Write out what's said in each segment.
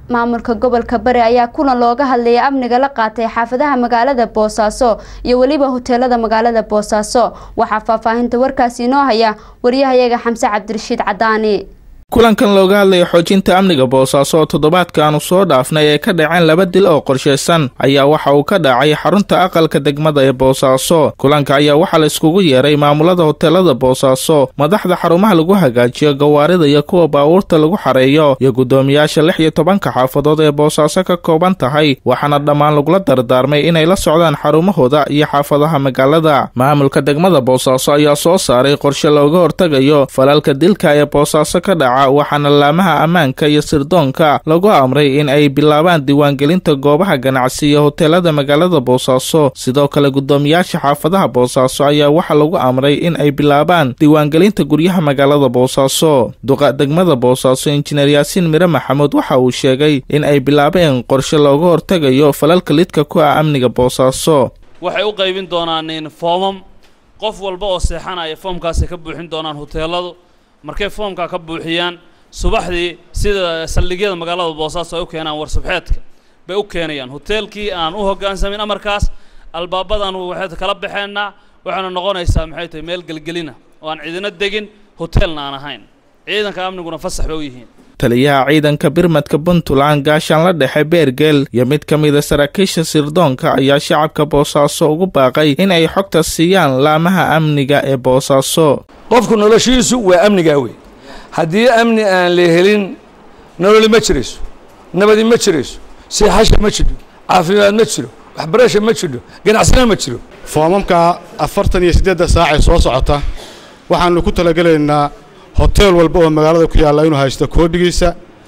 maamulka gobolka bari ayaa kulan looga hadlayay amniga la qaatay xaafadaha magaalada boosaaso iyo weliba hoteelada magaalada boosaaso waxaa faahfaahinta warkaasi inoo haya wariyahayaga xamse cabdirashiid cadaani kulankan looga hadlaya xoojinta amniga boosaaso oo toddobaadka aanu soo dhaafnay ee ka dhaceen laba dil oo qorshaysan ayaa waxa uu ka dhacay xarunta aqalka degmada ee boosaaso kulanka ayaa waxaa la iskugu yeeray maamulada hoteelada boosaaso madaxda xarumaha lagu hagaajiyo gawaarida iyo kuwa baabuurta lagu xareeyo iyo guddoomiyaasha lix iyo tobanka xaafadood ee boosaaso ka kooban tahay waxaana dhammaan lagula dardaarmay inay la socdaan xarumahooda iyo xaafadaha magaalada maamulka degmada boosaaso ayaa soo saaray qorshe looga hortegayo falalka dilka ee boosaaso ka dhaca waxaana laamaha ammaanka iyo sirdoonka lagu amray in ay bilaabaan diiwaangelinta goobaha ganacsi iyo hoteelada magaalada boosaaso sidoo kale guddoomiyaasha xaafadaha boosaaso ayaa waxaa lagu amray in ay bilaabaan diiwaangelinta guryaha magaalada boosaaso duqa degmada boosaaso injineer yaasiin mire maxamuud waxa uu sheegay in ay bilaabeen qorshe looga hortegayo falalka lidka ku ah amniga boosaaso waxay u qaybin doonaan foomam qof walba oo seexanaya foomkaasay ka buuxin doonaan hoteeladu markay foomkaa ka buuxiyaan subaxdii sida saldhigyada magaalada boosaaso ay u keenaan warsubxeedka bay u keenayaan hoteelkii aan u hoggaansamin amarkaas albaabadaanu waxay kala baxeennaa waxayna noqonaysaa maxay tahay meel gelgelina oo aan ciidina degin hoteelna aan ahayn ciidanka amniguna fasax bay u yihiin taliyaha ciidanka birmadka puntland gaashaan la dhexe beergeel iyo mid ka mida saraakiisha sirdoonka ayaa shacabka boosaaso ugu baaqay in ay xogta siiyaan laamaha amniga ee boosaaso qofku noloshiisu waa amnigaa wey haddii amni aan la helin nololi ma jirayso nabadi ma jirayso seexasha ma jidho caafimaad ma jiro waxbarasha ma jidho ganacsina ma jiro foomamka afartan iyo siddeedda saacee soo socota waxaannu ku talagelaynaa hoteel walba oo magaalada ku yaalla inuu haysto koobigiisa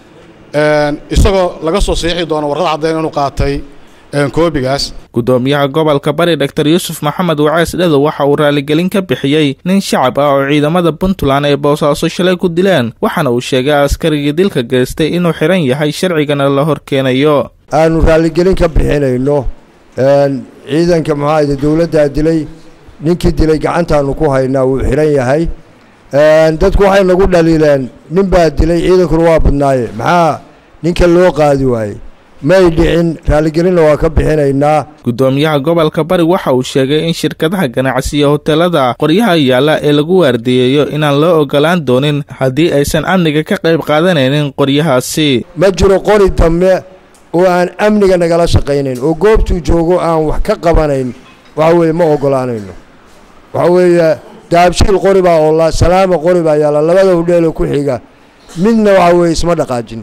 isagoo laga soo saxiixi doono warqad caddayn inuu qaatay koobigaas guddoomiyaha gobolka bari doctor yuusuf maxamed wacees dhedo waxa uu raaligelin ka bixiyey nin shacab ah oo ciidamada puntland ee boosaaso shalay ku dileen waxaana uu sheegay askarigii dilka geystay inuu xihan yahay sharcigana la hor keenayo aanu raaligelin ka bixinayno ciidanka maxaayda dowladdaa dilay ninkii dilay gacantaanu ku haynaa wuu xihan yahay dadku waxay nagu dhaliileen nin baa dilay ciidankuna waa badnaaye maxaa ninka loo qaadi waayey may dhicin raaligelinna waa ka bixinaynaa guddoomiyaha gobolka bari waxa uu sheegay in shirkadaha ganacsi iyo hoteelada qoryaha yaalla ee lagu waardiyeeyo inaan loo ogolaan doonin haddii aysan amniga ka qayb qaadanaynin qoryahaasi ma jiro qori dambe oo aan amniga nagala shaqaynayn oo goobtuu joogo aan wax ka qabanayn waxa weeye ma ogolaanayno waxa weeye daabshiil qori baa oola salaama qori baa yaalla labada hudheelo ku xiga midna waxa weeye isma dhaqaajin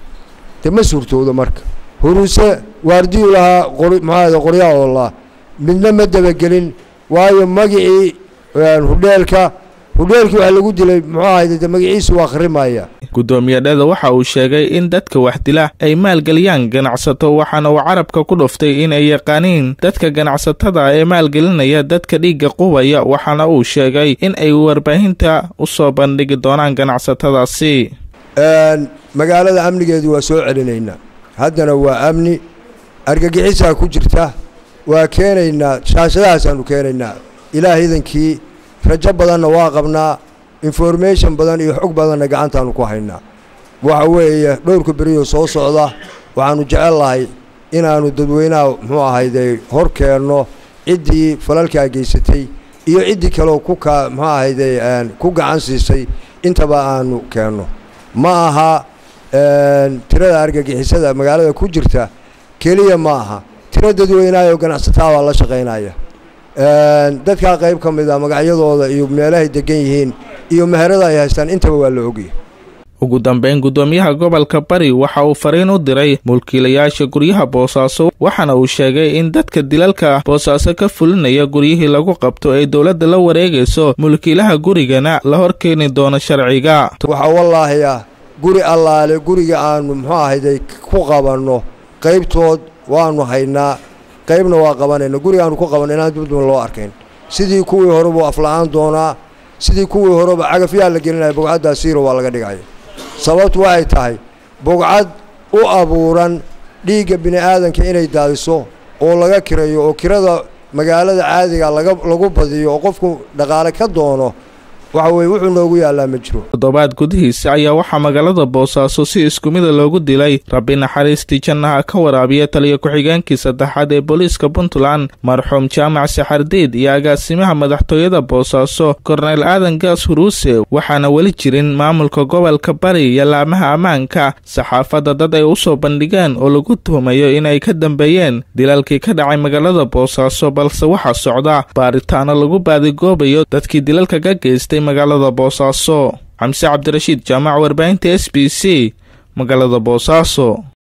de ma suurtoodo marka huruuse waardiyu lahaa qori maxaada qoryaa oollaa midna ma dabagelin waayo magicii hudheelka hudheelkii waxa lagu dilay muxuu ahayde de magaciisu waa akhrimaya guddoomiye dheda waxa uu sheegay in dadka wax dila ay maalgeliyaan ganacsato waxaana uu carabka ku dhuftay in ay yaqaaniin dadka ganacsatada ee maalgelinaya dadka dhiigga qubaya waxaana uu sheegay in ay warbaahinta u soo bandhigi doonaan ganacsatadaasi magaalada amnigeedu waa soo celinaynaa haddana waa amni argagixisaa ku jirta waa keenaynaa shaashadahaasaanu keenaynaa ilaah idankii rajo badanna waa qabnaa information badan iyo xog badanna gacantaanu ku haynaa waxa weeye dhowrka beriyoo soo socda waxaannu jecel lahay inaannu dadweynaha muxuu ahayde hor keenno ciddii falalkaa geysatay iyo ciddii kaleoo ku ka muxuu ahayde ku gacan siisay intaba aanu keenno ma aha tirada argagixisada magaalada ku jirta keliya ma aha tiro dadweynaha oo ganacsataa baa la shaqaynaya dadkaa qayb ka mid a magacyadooda iyo meelahay degan yihiin iyo meherada ay haystaan intaba waa la ogyahy ugu dambeyn guddoomiyaha gobolka bari waxa uu fariin u diray mulkiilayaasha guryaha boosaaso waxaana uu sheegay in dadka dilalka boosaaso ka fulinaya guryihii lagu qabto ay dowladda la wareegayso mulkiilaha gurigana la hor keeni doono sharciga waxaa wallaahi ah guri allaale guriga aanu muxuu ahayday ku qabanno qaybtood waannu haynaa qaybna waa qabanayna guriga aanu ku qabanno inaan dibduma loo arkayn sidii kuwii hore buu afla'aan doonaa sidii kuwii horeba cagafyaa la gelinaya bogcaddaa siiro waa laga dhigaya sababtu waxay tahay bogcad u abuuran dhiigga bini aadanka inay daadiso oo laga kirayo oo kirada magaalada caadiga laga lagu badiyo oo qofku dhaqaale ka doono waxa weye wuxuu noogu yaallaa ma jiro toddobaad gudihiisa ayaa waxaa magaalada boosaaso si isku mida loogu dilay rabbi naxariistii jannaha ka waraabiya taliya ku-xigeenkii saddexaad ee booliiska puntland marxuum jaamac saxardiid iyo agaasimaha madaxtooyada boosaaso korneyl aadan gaas huruuse waxaana weli jirin maamulka gobolka bari iyo laamaha ammaanka saxaafadda dad ay u soo bandhigeen oo lagu tuhumayo inay ka dambeeyeen dilalkii ka dhacay magaalada boosaaso balse waxaa socda baaritaano lagu baadigoobayo dadkii dilalka ka geystay magaalada boosaaso xamse cabdirashiid jaamac warbaahinta s b c magaalada boosaaso